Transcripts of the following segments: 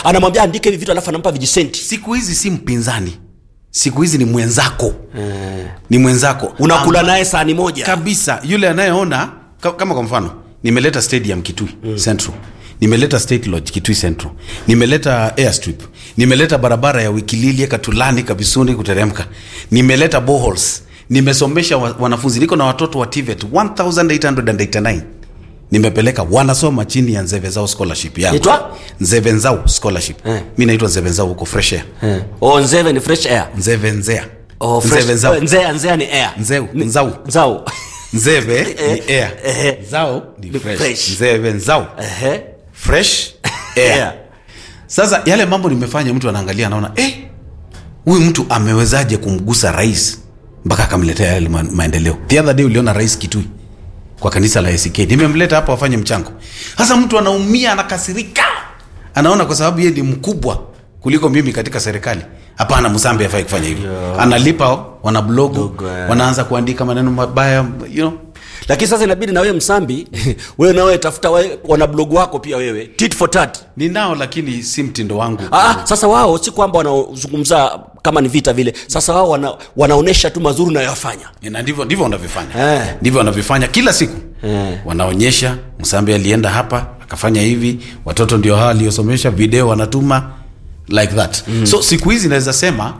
anamwambia andike hivi vitu alafu anampa vijisenti siku hizi si mpinzani siku hizi ni mwenzako ni mwenzako unakula Amba- naye sahani moja kabisa yule anayeona ka- kama kwa mfano nimeleta stadium kitui mm. central nimeleta state lodge kitui central nimeleta airstrip nimeleta barabara ya wikililie katulani kabisuni kuteremka nimeleta boholes nimesomesha wa, wanafunzi niko na watoto wa tvet 1889 nimepeleka wanasoma chini ya nzeve zao scholarship yangu Itwa? nzeve nzao scholarship Eh. mi naitwa nzeve nzao huko fresh air eh. oh, nzeve ni fresh air nzeve nzea oh, fresh, nzeve nzao nzea nzea ni air Nzeu, Ni- nzau. nzau nzeve ni air eh. zao ni Ni fresh, fresh. nzeve nzao Ehe. fresh air. Air. sasa yale mambo nimefanya mtu anaangalia anaona eh, huyu mtu amewezaje kumgusa rais mpaka akamletea yale ma- maendeleo the other day uliona rais kitui kwa kanisa la ACK nimemleta hapo afanye mchango sasa mtu anaumia anakasirika anaona kwa sababu yeye ni mkubwa kuliko mimi katika serikali hapana msambi afai kufanya hivyo analipa wana blogu Blogu, eh. wanaanza kuandika maneno mabaya you know lakini sasa inabidi na wewe msambi wewe nawe tafuta we, wana blog wako pia wewe tit for tat ninao lakini si mtindo wangu Ah, sasa wao si kwamba wanaozungumza kama ni vita vile sasa wao wana, wanaonyesha tu mazuri unayoyafanya na ndivyo ndivyo wanavyofanya Eh. ndivyo wanavyofanya kila siku Eh. wanaonyesha msambi alienda hapa akafanya hivi watoto ndio hawa aliosomesha video wanatuma like that mm. so siku hizi naweza sema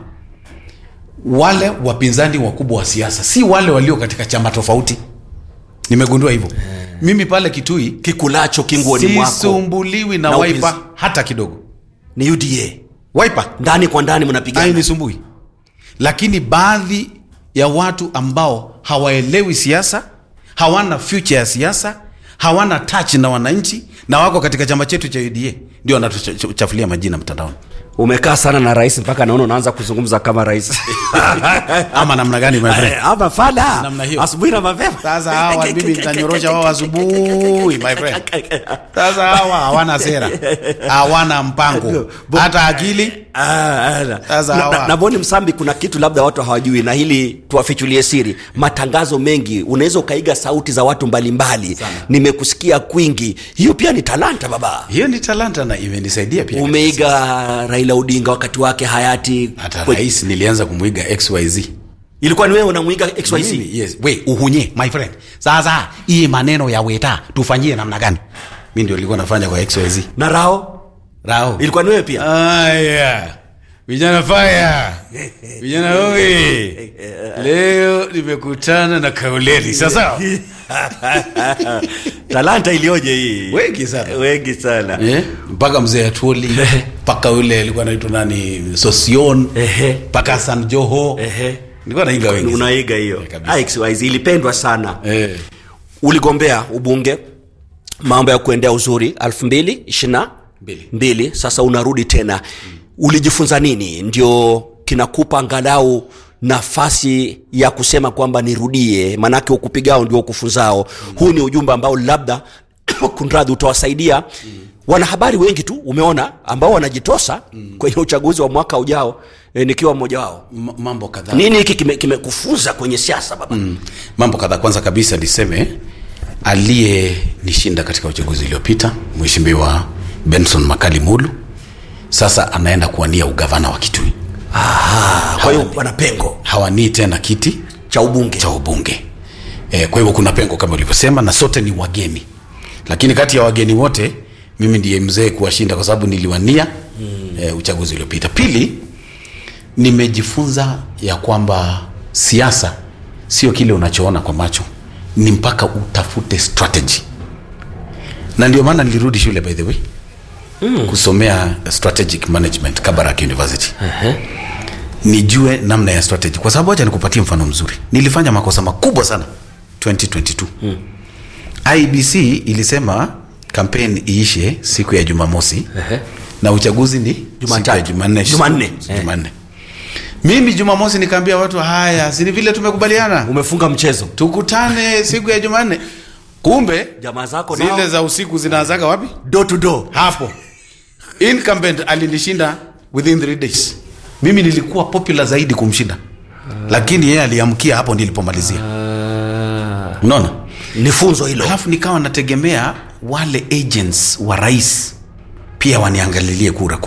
wale wapinzani wakubwa wa siasa si wale walio katika chama tofauti nimegundua hivyo mimi pale kitui kikulacho kinguoni mwako sisumbuliwi na, Na waipa upinz- hata kidogo ni uda waipa ndani kwa ndani mnapigana hainisumbui lakini baadhi ya watu ambao hawaelewi siasa hawana future ya siasa hawana touch na wananchi na wako katika chama chetu cha uda ndio wanatuchafulia majina mtandaoni umekaa sana na rais mpaka naona unaanza kuzungumza kama rais ama namna gani my friend? ama fala Namna hiyo. asubuhi na mapema sasa hawa mimi nitanyorosha wao asubuhi my friend sasa hawa hawana sera hawana mpango hata akili Ah, ah, Sasa na- hawa- na- na Boni Msambi, kuna kitu labda watu hawajui, na hili tuwafichulie siri. Matangazo mengi unaweza ukaiga sauti za watu mbalimbali. Nimekusikia kwingi, hiyo pia ni talanta baba. hiyo ni talanta na imenisaidia pia Umeiga Raila Odinga wakati wake hayati, hata Kwe- rais nilianza kumwiga xyz ilikuwa ni wewe unamwiga XYZ Mimi, yes. we uhunye my friend sasa hii maneno ya weta tufanyie namna gani mi ndio ilikuwa nafanya kwa xyz na Rao rao ilikuwa ni wewe pia. aya vijana faya vijana oye leo nimekutana na kauleli sasa talanta ilioje hii Wengi sana. wengi sana Eh, mpaka mzee atuoli mpaka yule alikuwa naitwa nani sosion Ehe. mpaka san joho Ehe. nilikuwa naiga wengi sana. unaiga hiyo Eh, kabisa. Ah, XYZ ilipendwa sana Eh, uligombea ubunge mambo ya kuendea uzuri elfu mbili ishirina Mbili. mbili sasa unarudi tena ulijifunza nini ndio kinakupa angalau nafasi ya kusema kwamba nirudie maanake ukupigao ndio ukufunzao huu ni ujumbe ambao labda kunradhi utawasaidia wanahabari wengi tu umeona ambao wanajitosa kwenye uchaguzi wa mwaka ujao e, nikiwa mmoja wao m- mambo kadhaa nini hiki kimekufunza kime kimekufunza kwenye siasa baba Mm. mambo kadhaa kwanza kabisa niseme aliyenishinda katika uchaguzi uliopita mheshimiwa benson makali mulu sasa anaenda kuwania ugavana wa kitui Ah, kwa hiyo wana pengo hawanii tena kiti cha ubunge cha ubunge e, kwa hivyo kuna pengo kama ulivyosema na sote ni wageni lakini kati ya wageni wote mimi ndiye mzee kuwashinda kwa sababu niliwania mm. e, uchaguzi uliopita pili nimejifunza ya kwamba siasa sio kile unachoona kwa macho ni mpaka utafute strategy na ndio maana nilirudi shule by the way mm. kusomea strategic management kabarak university Ehe. nijue namna ya strategy kwa sababu acha nikupatie mfano mzuri nilifanya makosa makubwa sana 2022 hmm. ibc ilisema kampeni iishe siku ya jumamosi Ehe. na uchaguzi ni Jumatatu. siku ya jumanne Jumanne. jumanne mimi jumamosi nikaambia watu haya sini vile tumekubaliana umefunga mchezo tukutane siku ya jumanne kumbe jamaa zako zile nao za usiku zinaanzaga wapi door to door hapo incumbent alinishinda within three days mimi nilikuwa popular zaidi kumshinda lakini yeye aliamkia hapo nilipomalizia unaona ni funzo hilo alafu nikawa nategemea wale agents wa rais pia waniangalilie kura